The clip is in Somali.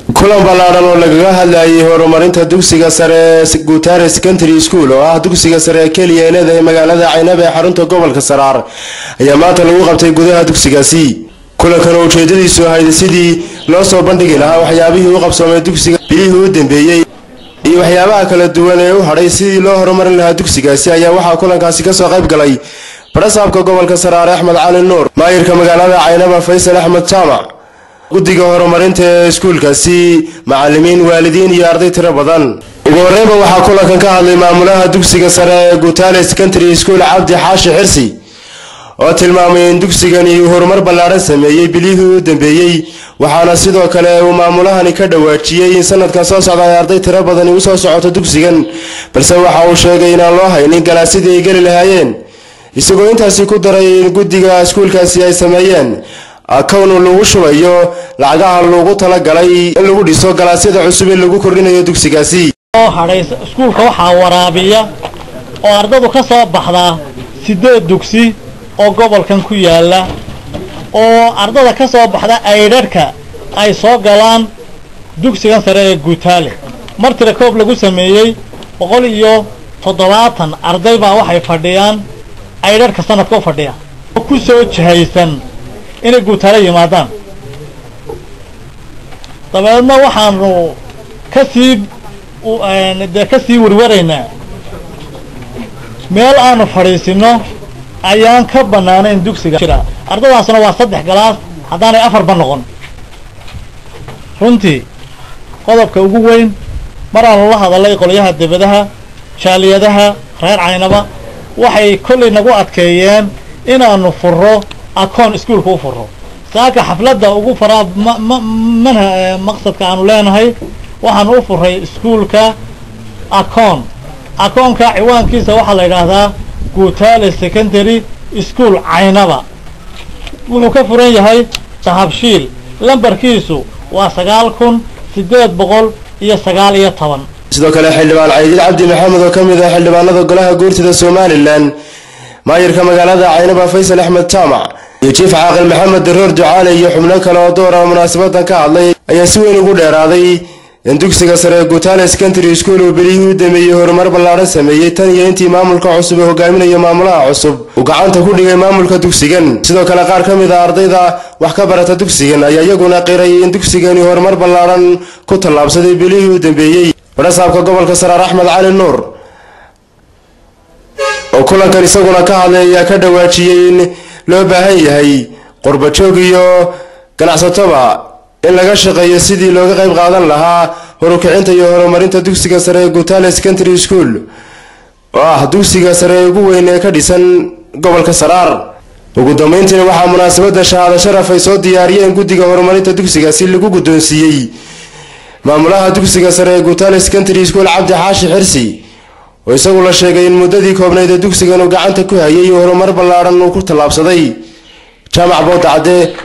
kulan ballaadhan oo lagaga hadlayay horumarinta dugsiga sare ee guutare secondary school oo ah dugsiga sare ee keliya ee leedahay magaalada caynaba ee xarunta gobolka saraar ayaa maanta lagu qabtay gudaha dugsigaasi kulankan oo ujeedadiisu ahayd sidii loo soo bandhigi lahaa waxyaabihii u qabsoomay dugsiga bilihii u dambeeyey iyo waxyaabaha kala duwan ee u hadhay sidii loo horumarin lahaa dugsigaasi ayaa waxaa kulankaasi kasoo qayb galay barasaabka gobolka saraare axmed cali nuur maayirka magaalada caynaba faysal axmed jaamac guddiga horumarinta ee iskuulkaasi macalimiin waalidiin iyo arday tiro badan ugu horreynba waxaa kulankan ka hadlay maamulaha dugsiga sare ee guutale secondary school cabdi xaashi xirsi oo tilmaamay in dugsigani uu horumar ballaadhan sameeyey bilihii u dambeeyey waxaana sidoo kale uu maamulahani ka dhawaajiyey in sanadkan soo socda ay arday tiro badani usoo socoto dugsigan balse waxa uu sheegay inaan loo haynin galaasidii ay geli lahaayeen isagoo intaasi ku daray in guddiga iskuulkaasi ay sameeyeen akownu lagu shubayo lacagaha lagu talagalay in lagu dhiso galaasyada cusub ee lagu kordhinayo dugsigaasi oo hadhay iskuulka waxaa waraabiya oo ardadu ka soo baxdaa siddeed dugsi oo gobolkan ku yaalla oo ardada ka soo baxda aydharhka ay soo galaan dugsigan sare ee guutaale mar tira koob lagu sameeyey boqol iyo toddobaatan arday baa waxay fadhiyaan aydharhka sanadka u fadhiya oo ku soo jihaysan inay guutaale yimaadaan dabeedna waxaanu ka sii dee ka sii warwaraynaa meel aanu fadhiisino ayaan ka bannaanayn dugsiga jira ardadaasna waa saddex galaas haddaanay afarba noqon runtii qodobka ugu weyn maraanu la hadalay qolyaha debadaha jaaliyadaha reer caynaba waxay kollay nagu adkeeyeen inaanu furo akoon iskuulka u furo saaka xafladda ugu faraa mana maqsadka aanu leenahay waxaanu u furay iskuulka akoon akoonka ciwaankiisa waxaa la yidhaahdaa guutaale secondary school caynaba wuxuu ka furan yahay dahabshiil lambarkiisu waa sagaal kun siddeed boqol iyo sagaal iyo toban sidoo kale xildhibaan caydiid cabdi maxamed oo ka mid ah xildhibaanada golaha guurtida somalilan maayirka magaalada caynaba faysal axmed jaamac iyo jiif caaqil maxamed daroor ducaale iyo xubno kale oo doora munaasabadan ka hadlay ayaa si weyn ugu dheeraaday in dugsiga sare ee guutale secondary school uu belihii u dameeyey horumar ballaadhan sameeyey tan iyo intii maamulka cusub ee hogaaminayo maamulaha cusub uu gacanta ku dhigay maamulka dugsigan sidoo kale qaar ka mid a ardayda wax ka barata dugsigan ayaa iyaguna qiray in dugsigani horumar ballaadhan ku tallaabsaday bilihii u dambeeyey barasaabka gobolka saraar axmed cali nuur oo kulankan isaguna ka hadlay ayaa ka dhawaajiyey in loo baahan yahay qurbajoog iyo ganacsatoba in laga shaqeeyo sidii looga qayb qaadan lahaa horukicinta iyo horumarinta dugsiga sare ee guutale secondary school oo ah dugsiga sare ee ugu weyn ee ka dhisan gobolka saraar ugu dambeyntiina waxaa munaasabadda shahaado sharaf ay soo diyaariyeen guddiga horumarinta dugsigaasi lagu guddoonsiiyey maamulaha dugsiga sare ee guutale secondary school cabdi xaashi xirsi oo isagu la sheegay in muddadii koobnayd ee dugsigan uu gacanta ku hayay horumar ballaadhan uu ku tallaabsaday jaamac booda cadde